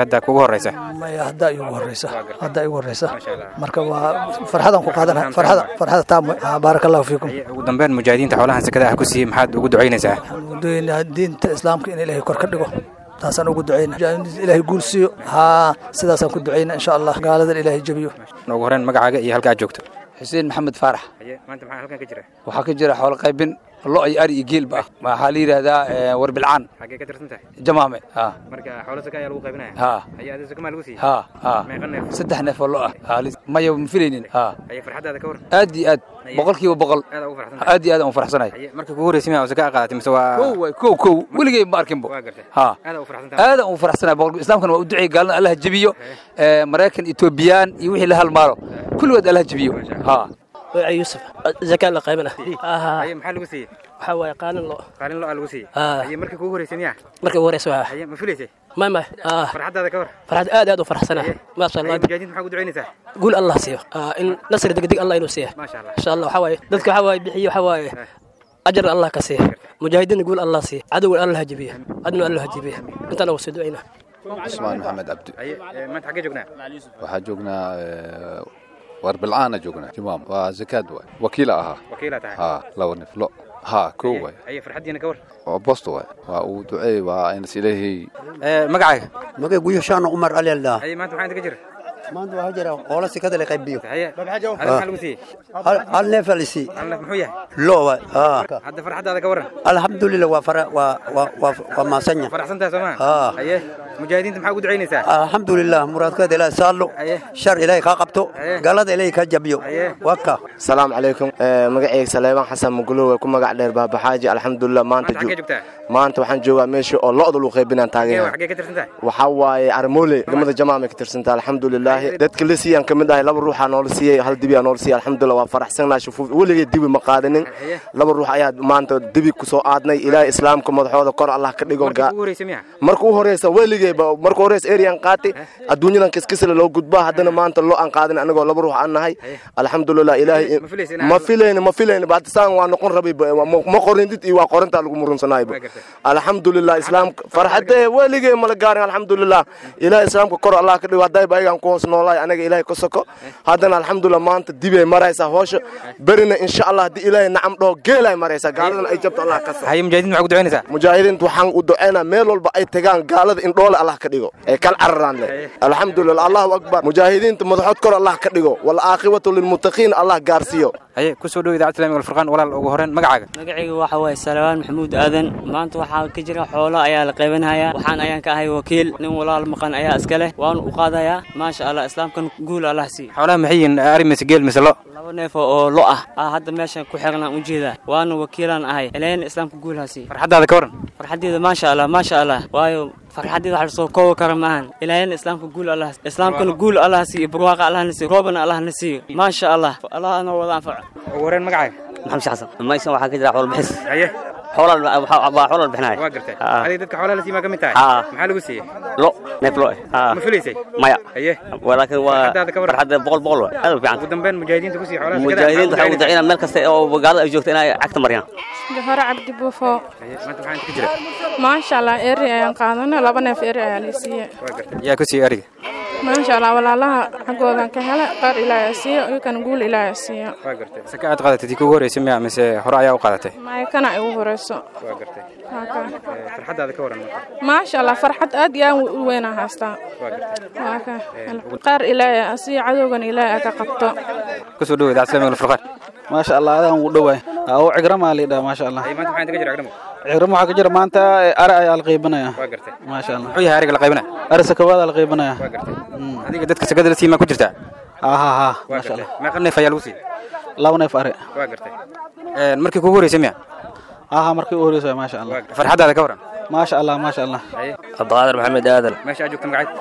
hadda kugu horeysa maya haddaa igu horeysa haddaa igu horeysa marka waa farxadaan ku qaadana farxada farxada taam wey. Ah, baaraka allahu fiikum ugu dambeyn mujaahidiinta xoolahan sakada ah ku siiyey maxaad ugu ducaynaysaa doonaa diinta islaamka in ilaahay kor ka dhigo taasaan ugu ducayna ilaahay guul siiyo haa sidaasaan ku ducayna insha allah gaaladan ilaahay jabiyo ugu horreyn magacaaga iyo halka aad joogto xuseen maxamed faarax maanta maxaa halkan ka jira waxaa ka jira xoolo qaybin lo iyo ari iyo geelba ah waxaa la yidhaahdaa eh, warbilcaan xaggee ka tirsan tahay jamaame ha marka xoolo saka ayaa lagu qaybinaya ha haya adii saka maa lagu siiyey ha ha meeqa neef saddex neef oo lo ah Ha, lis- maya ma filaynin ha haya farxaddaada ka war aad iyo aad boqolkiiba boqol aad ugu farxsan aad iyo aad aan u faraxsanahay haya marka kugu horreysay miyaa saka qaadatay mise waa kow waay kow kow weligay ma arkinbo waa gartay ha aad ugu farxsan tahay aad aan u faraxsanahay boqol islaamkana waa u duceeyey gaalada allah jebiyo Eh, maraykan etoobiyaan iyo wixii la halmaalo kulligood allah jebiyo ha magacay yuusuf zakaa la qaybana haya maxaa lagu siiyey waxaa waaye qaalin lo qaalin lo aa lagu siiyey Ah. haya marka kugu horreysay miyaa markii ugu horeysa waa haya ma filaysay may may ah farxaddaada ka war farxad aad aad u faraxsana maasha haya allah mujaahidiinta maxaa ugu ducaynaysaa guul allah siiyo Ah, in nasri degdeg allah inuu siiya maasha allah insha allah waxaa waaye dadka waxaa waaye bixiyo waxaa waaye ajar allah ka siiya mujaahidiinna guul allah siiya cadowga allah ha jebiya adna allah ha jebiya intaan ugu soo ducayna cusmaan maxamed cabdi haya eh, maanta xaggee joognaa waxaa joognaa eh, warbilcaana joognaa jimaam waa zakaad waay wakiila ahaa wakiilaa tahay ha laba nif lo ha kow waay haya farxaddiina ka war oo bosto waay waa uu duceey waa aynas ilaahay Eh, magacaaga magay guyashaan umar ali aldaa haya maanta maxaa inta ka jira maanta waxaa jira qoola sikada la qaybiyo haya hada maxaa lagu siiyey hal neef alisi hal neef muxuu yahay lo waay hadda farxaddaada ka waran alxamdulilah waa fara waa waa waa waa maasanya faraxsan tahay soo maa Ah. haye mujaahidiinta maxaa ugu ducaynaysaa alxamdulilah muraadkeeda ilaahay saallo shar ilaahay kaa qabto gaalada ilaahay kaa jabiyo waka salaamu calaykum Eh, magacayga saleebaan xasan mugulow ee ku magac dheer baabaxaaji alxamdulilah maanta maanta xaggee joogtaa maanta waxaan joogaa meesha oo lo'da lagu qaybinaan taageera xaggee ka tirsan tahay waxaa waaye armoole degmada jamaamay ka tirsantaa alxamdulilaahi dadka la siiyaan ka mid ahay laba ruuxaa noola siiyey hal dibi aa noola siiyey alxamdulilah waa faraxsanaa shufuuf weligay dibi ma qaadanin laba ruux ayaa maanta dibi ku soo aadnay ilaahay islaamka madaxooda kor allah ka dhigo marka ugu horreysay miyaa marka u horeysa weligayba marka horeysa eriyan qaatay adduunyadan kiskisle loo gudbaa haddana maanta lo aan qaadin anagoo laba ruux aan nahay alxamdulilah ilaahay Ma filaysa inaad- ma filayna ma filayna ba saan waa noqon rabay ba- ma- ma qorindid iyo waa qorintaa lagu murunsanayba alxamdulilah islaamka farxadee weligay mala gaarin alxamdulilah ilaahay islaamka kor allah ka dhigo haddayba ayagaan ku hoos noolaay anaga ilaahay ka soko haddana alxamdulilah maanta dibay maraysaa hoosha berina insha allah haddii ilaahay nacam dhaho geelay maraysaa gaaladan ay jabto allah ka sa haya mujaahidiinta maxaa ugu ducaynaysaa mujaahidiinta waxaan u duceynaa meel walba ay tagaan gaalada in dhoole allah ka dhigo ee kal cararaan leh alxamdulilah allahu akbar mujaahidiinta madaxood kor allah ka dhigo walaaqibatu lilmuttaqiin allah gaarsiiyo haye ku soo dhow idaacadda islamiga alfurqaan walaal ugu horreyn magacaaga magacayga waxa waaye salawaan maxamuud aadan maanta waxaa ka jira xoolo ayaa la qaybanayaa waxaan ayaan ka ahay wakiil nin walaal maqan ayaa iska leh waanu u qaadayaa maasha allah islaamkan guul allah sii xoolaha maxay yihiin ari mise geel mise lo laba neef oo lo ah aa hadda meeshan ku xirnaan u jeedaa waana wakiilaan ahay ilaahayna islaamka guul ha sii farxaddaada ka waran farxaddeeda maasha allah maasha allah waayo farxaddeeda wax lasoo koobi kara maahan ilaahayna islaamka guul allah islaamkana guul allah siiyo barwaaqa allah na siiyo roobana allah na siiyo maasha allah allah noo wada anfaco ugu horreyn magacaaga maxamed xasan maysan waxaa ka jira xoolo bixis haye xoolaa waa xoolaa bixinaya waa gartay adiga dadka xoolaha la siimaa ka mid tahay Haa. maxaa lagu siiyey lo neef lo ah ma filaysay maya haye walaakiin waa Farxaddaada ka waran. farxadda boqol boqol waa aad u fiican ugu dambeyn mujaahidiinta ku sii xoolaha sakada mujaahidiinta waxay ugu maxaa duceynaa meel kasta oo gaalada ay joogto inay cagta mariyaan jaharo cabdi buufo haye maanta maxaa inta ka jira maasha allah eri ayaan qaadana laba neef eri ayaa la siiye waa gartay yaa ku siiyey ariga maasha allah walaalaha xaggoodan ka hela qaar ilaahay siiyo iyakana guul ilaahay siiyo waa gartay saka aad qaadatay tii kugu horreysay miyaa mise hore ayaa u qaadatay maya kana igu horeyso waa gartay Waa kaa. Eh, farxaddaada ka waran marka maasha allah farxad aad iyo aad u weynaa haystaa waa gartay waa kaa qaar ilaahay siiyo cadowgan ilaahay ka qabto ku soo dhow idaacadda islamiga alfurqaan maasha allah adaan ugu dhowaay oo cigrama la yidhaha maasha allah haye maanta maxaa inta ka jira agdhamo cigrama waxaa ka jira maanta ari ayaa la qaybinaya waa gartay maasha allah muxuu yahay ariga la qaybinaya ari sakabaada la qaybinaya waa gartay adiga dadka sakada la siimaa ku jirtaa ha ha ha waa maasha gartay allah meeqa neef ayaa lagu siiyey laba neef ari waa gartay Eh, markii kugu horreysay miya ha ha markii u horeysa maasha allah farxaddaada ka waran maasha allah maasha allah haye cabdiqaadir maxamed aadan meesha aad joogta magacayda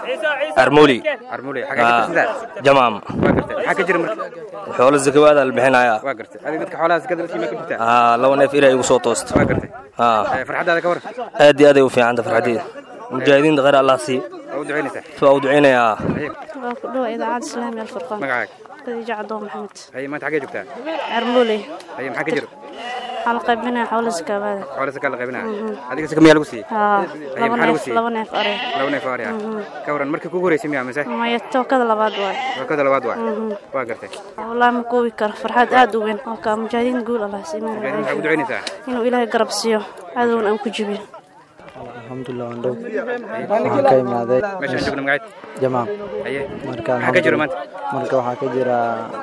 armuli armule xagee ka tirsantaa jamaam waa gartay maxaa ka jira marka xoolo zakawaada la bixinayaa waa gartay adiga dadka xoolaha sakada la siimaa ku jirtaa haa laba neef ilaa igu soo toosta waa gartay haa Eh, farxaddaada ka waran aad iyo aad ay u fiicanta farxadeeda mujaahidiinta khayr allah sii waa u ducaynaysaa waa u ducaynayaa haye waa ku dhow idaacadda islaamiga alfurqaan magacaaga khadiija cadoon maxamed haye maanta xagee joogtaa carmuley haye maxaa ka jira waxaa la qaybinaya xoolo sakaabada xoolo saka la qaybinaya adiga saka miyaa lagu siiyey haa Haye, laba maxaa lagu neef siiyey? laba neef ari laba neef oo ari ah Mhm. ka waran markii kugu horeysay miyaa mise maya tookada labaad waay wakada labaad waa Mhm. waa gartay wallaahi ma koobi karo farxad aad u weyn halka mujaahidiin guul allah siimaan mujaahidiin maxaa ku ducaynaysaa inuu ilaahay garab siiyo cadowna aan ku jibiyo alxamdulilah waan dhow waxaan ka imaaday meeshaan joogna magaceed jamaam haye marka maxaa ka jira maanta marka waxaa ka jira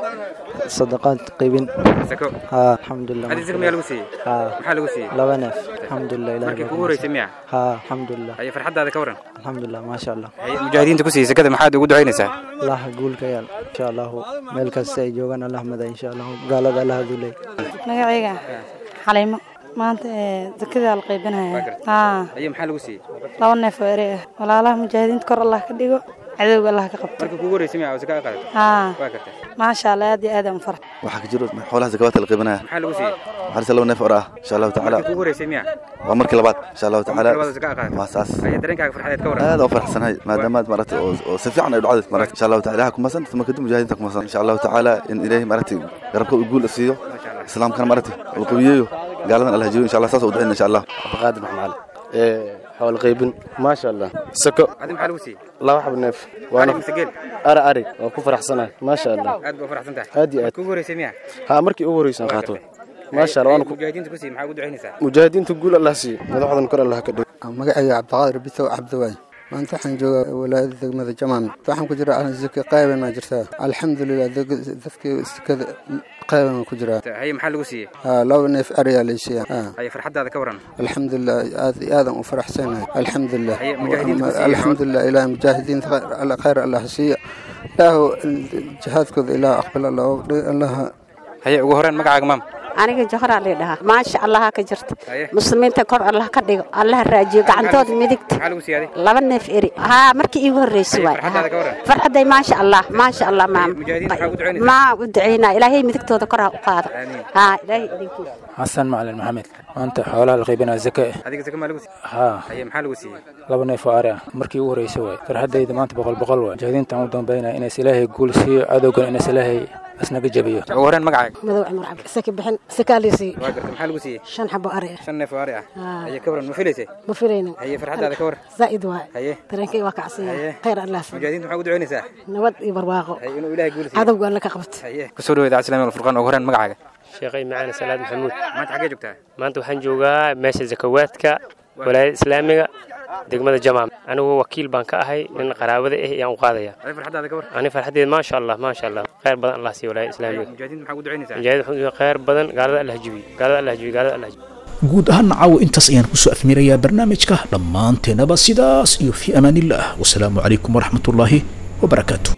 sadaqaad qaybin sako haa alxamdulilah adiga saka miyaa lagu siiyey haa maxaa lagu siiyey laba neef alxamdulilah ilahay markii baa kugu horeysay miyaa haa alxamdulilah haye farxaddaada ka waran alxamdulilah maasha allah haye mujaahidiinta ku siiyey sakada maxaad ugu ducaynaysaa allah guul ka yaal insha allahu meel kasta ay joogaan allah mada insha allahu gaalada allah dulay magacayga xaliimo maanta ee zakada la qaybinaya haa haye maxaa lagu siiyey laba neef oo ere ah walaalaha mujaahidiinta kor allah ka dhigo cadowga allah ka qabto markii kugu horeysay miyaa oo saka qaadato haa waa gartay maasha allah aad iyo aad aan farx waxaa ka jiro xoolaha zakawaadka la qaybinaya maxaa lagu siiyey waxaa lisa laba neef or ah insha allahu tacaala markii kugu horeysay miyaa waa markii labaad insha allahu tacaala labaad oo saka qaadato waa saas haye dareenkaaga farxadeed ka waran aad oo faraxsanahay maadaama maaragtay oo oo si fiican ay dhacday maaragtay insha allahu tacaala ilaha kumasan uma kadib mujaahidiinta kumasan insha allahu tacaala in ilaahay maaragtay garabka u guul siiyo islaamkana maaragtay uu qawiyeeyo gaaladan allah jiyo insha allah saas u ducayna insha allah abaqaadir maxmaal ee xoolo qaybin maasha allah sako adiga maxaa lagu siiyey laba xab neef Ari mise geel? ari ari waan ku faraxsanahay maasha allah aad baa faraxsan tahay aad iyo aad kugu horeysay miyaa haa markii ugu horreysaan qaato maasha allah waana ku mujaahidiinta ku siiyey maxaa ugu ducaynaysaa mujaahidiinta guul allah siiyo madaxdan kor allah ka dhigo magacayga cabdiqaadir bitow cabdiwaay maanta waxaan joogaa walaayada degmada jamaam waxaan ku jiraa zaka qayban maa jirtaa alxamdulilah dadkii sakada qayban ku jiraa haye maxaa lagu siiyey haa laba neef ariyaa laysiiya haye farxaddaada ka waran alxamdulilah aad iyo aadan u faraxsanahay alxamdulilah Haye, mujaahidiinta ku siiya alxamdulilah ilaah mujaahidiinta khayr- khayr allah siiya ilaahu jihaadkooda ilaah aqbal allah allah haye ugu horeen magacaaga maam aniga johraa la dhahaa maasha allaha ka jirta Haye. muslimiinta kor allah ka dhigo allah raajiyo gacantooda midigta maxaa lagu siiyey adiga laba neef eri haa markii iigu horreysay waay farxaddaada ka waran farxaday maasha allah maasha allah maam mujaahidiinta maxaa ugu ducaynaysaa maa u ducaynaa ilaahay midigtooda kor ha u qaado haa ilaahay idinkiisa xasan macalin maxamed maanta xoolaha la qaybinaya zaka eh adiga saka maa lagu siiyey haa haye maxaa lagu siiyey laba neef oo ari ah markii ugu horreysay waay farxaddayda maanta boqol boqol waay mujaahidiintaan u dambaynaya inays ilaahay guul siiyo cadowgan inays ilaahay asnaga jabiyo ugu horeen magacaaga madow cumar cabdi saki bixin sakaalisi waa gartay maxaa lagu siiyey shan xabo ari ah shan neef oo ari ah Haa. haye ka waran ma filaysay ma filaynin haye farxaddaada ka waran zaa'id waay haye dareenkay waa kacsiya Haye. khayr allah siiyo mujaahidiinta maxaa ugu ducaynaysaa nabad iyo barwaaqo haye inuu ilaahay guul siiyo cadowga alla ka qabto haye kusoo dhaweeda cabdislaami alfurqaan ugu horeen magacaaga sheekhay macaan salaad maxamuud maanta xaggee joogtaa maanta waxaan joogaa meesha zakawaadka walaayada islaamiga degmada jamaam anigu wakiil baan ka ahay nin qaraabada ah ayaan u qaadaya haye farxaddaada ka waran ani farxadeed maasha allah maasha allah khayr badan allah siiyo walaayada islaamiga mujaahidiinta maxaa ugu ducaynaysaa mujaahid wuxuu khayr badan gaalada allah jibiyo gaalada allah jibiyo gaalada allah jibiyo guud ahaan caawa intaas ayaan kusoo afmirayaa barnaamijka dhammaanteenaba sidaas iyo fii amaanillaah wasalaamu calaykum waraxmatullaahi wabarakaatu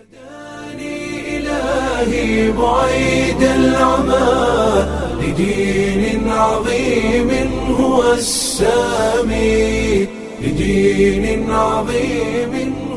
إلهي بعيد العمى لدين عظيم هو السامي لدين عظيم